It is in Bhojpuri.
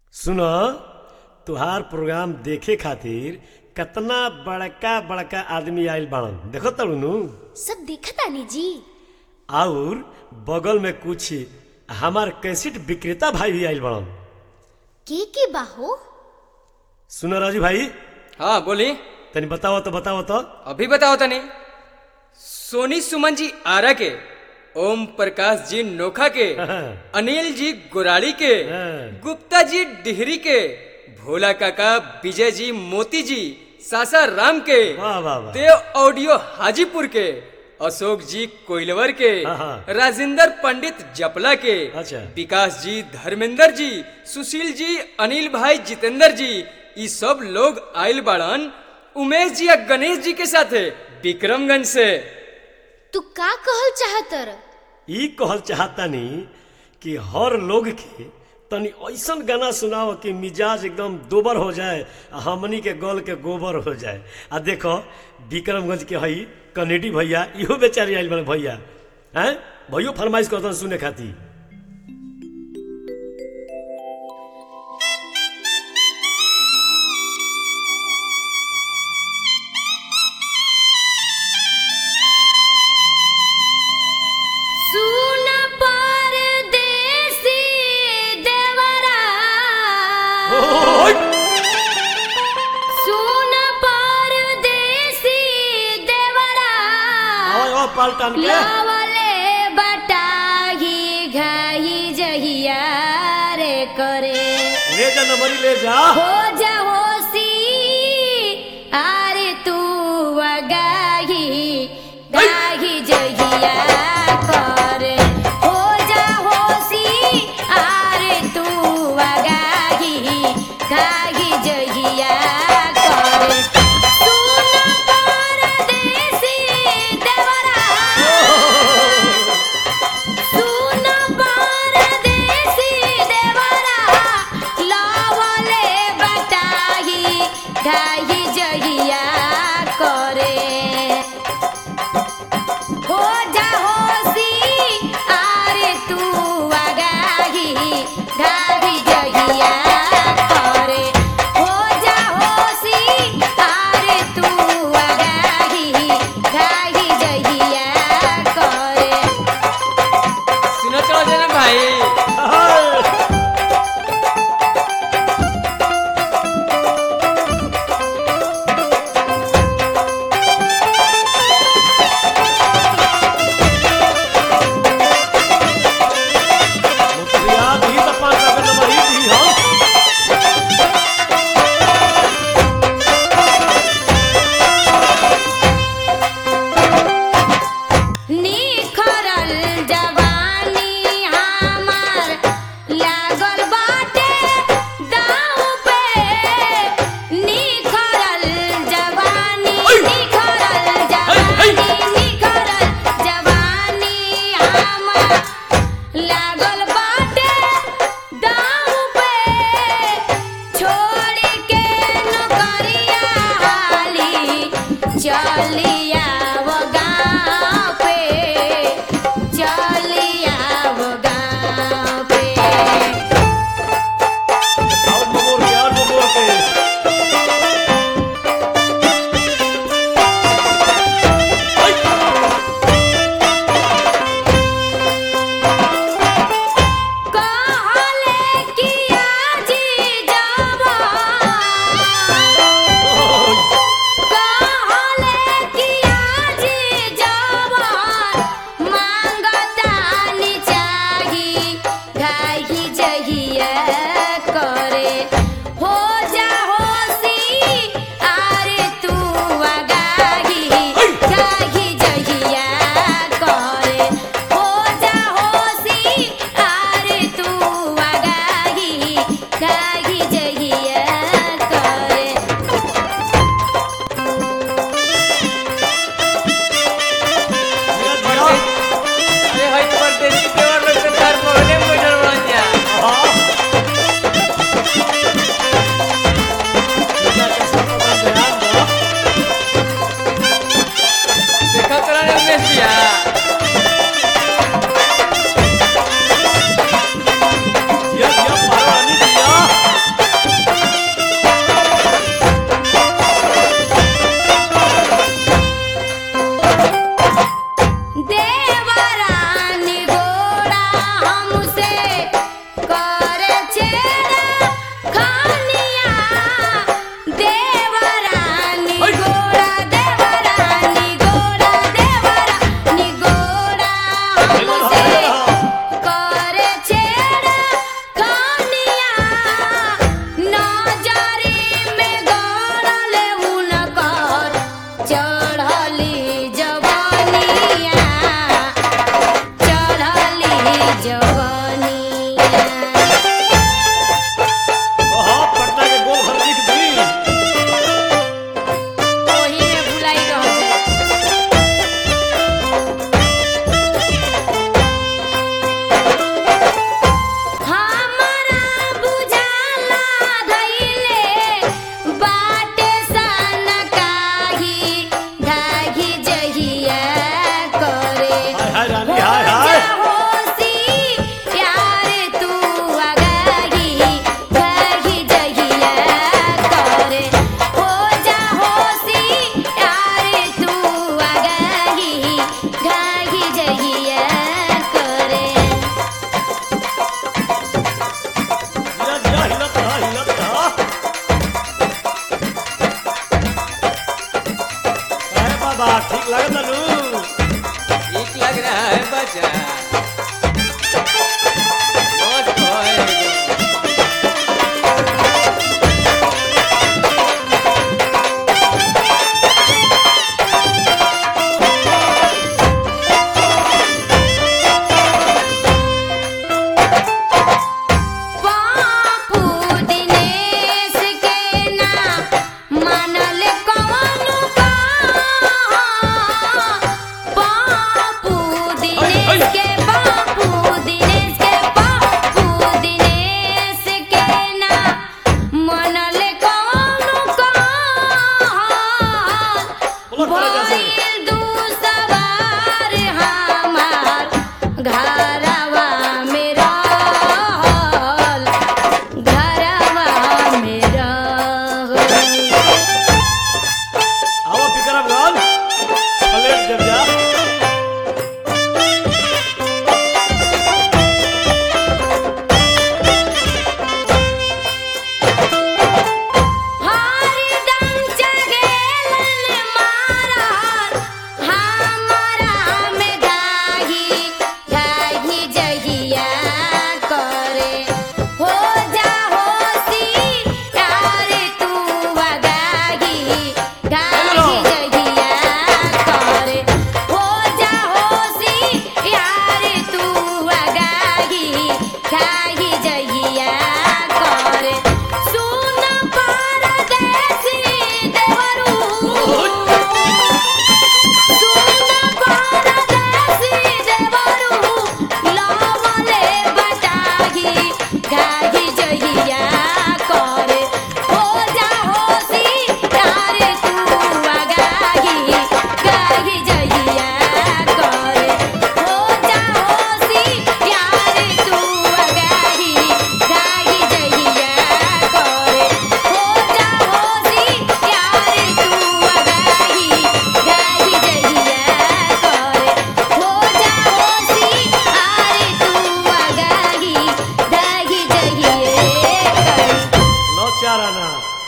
सुन तुहार प्रोग्राम देखे खातिर कतना बड़का बड़का आदमी आइल बाड़न देखो तड़ू सब देखतानी जी और बगल में कुछ हमार कैसेट विक्रेता भाई भी आइल बाड़न के के बाहो सुनो राजू भाई हाँ बोली तनी बताओ तो बताओ तो अभी बताओ तनी सोनी सुमन जी आरा के ओम प्रकाश जी नोखा के अनिल जी गुराड़ी के हाँ। गुप्ता जी डिहरी के भोला काका विजय जी मोती जी सासा राम के वाह वाह वाह देव ऑडियो हाजीपुर के अशोक जी कोइलवर के हाँ, हाँ। राजेंद्र पंडित जपला के अच्छा। विकास जी धर्मेंद्र जी सुशील जी अनिल भाई जितेंद्र जी ये सब लोग आयल बाड़न उमेश जी और गणेश जी के साथे विक्रमगंज से तू का कहल चाहतर ई कहल चाहतानी कि हर लोग के तनी ऐसन गाना सुनाओ कि मिजाज एकदम दोबर हो जाए आ हमनी के गल के गोबर हो जाए आ देखो विक्रमगंज के हई कनेडी भैया इहो बेचारी आइल बड़े भैया हैं भैयो फरमाइश करतन सुने खातिर सुन परदेसी देवरा ओय! सुन परदेसी देवरा आओ आओ पलटन के लावले बटाही घाही जहिया रे करे ले जा नंबरी ले जा हो जा होसी आरे तू वगाही गाही जहिया करे हो जा होसी आरे तू वगाही गाही जहिया करे सुन परदेसी देवरा सुन परदेसी देवरा लावले बटाही गाही जहिया करे हो जा होसी आरे तू आगाही गाही जहिया करे हो जा होसी आरे तू आगाही गाही जहिया करे सुनो चलो देना भाई हाय! मुखिया दी त पाँच सौ के नंबर ही दी हो निखरल जवानी हमार लागल बाटे दाव पे निखरल जवानी निखरल जवानी निखरल जवानी हमार लागल बाटे दाव पे छोड़ के नौकरिया हाली चलिया वो गाँव पे चलिया वो गाँव पे और मोर के और मोर के कहले कि आजी जावा कहले कि आजी जावा मांगतानी चाही गाही जहिया करे हो जा होसी आरे तू आगाही गाही जहिया करे हो जा होसी आरे तू आगाही गाही जहिया करे अरे भाई परदेसी देवर लोग तो तार पगले में बैठल बड़न जा हाँ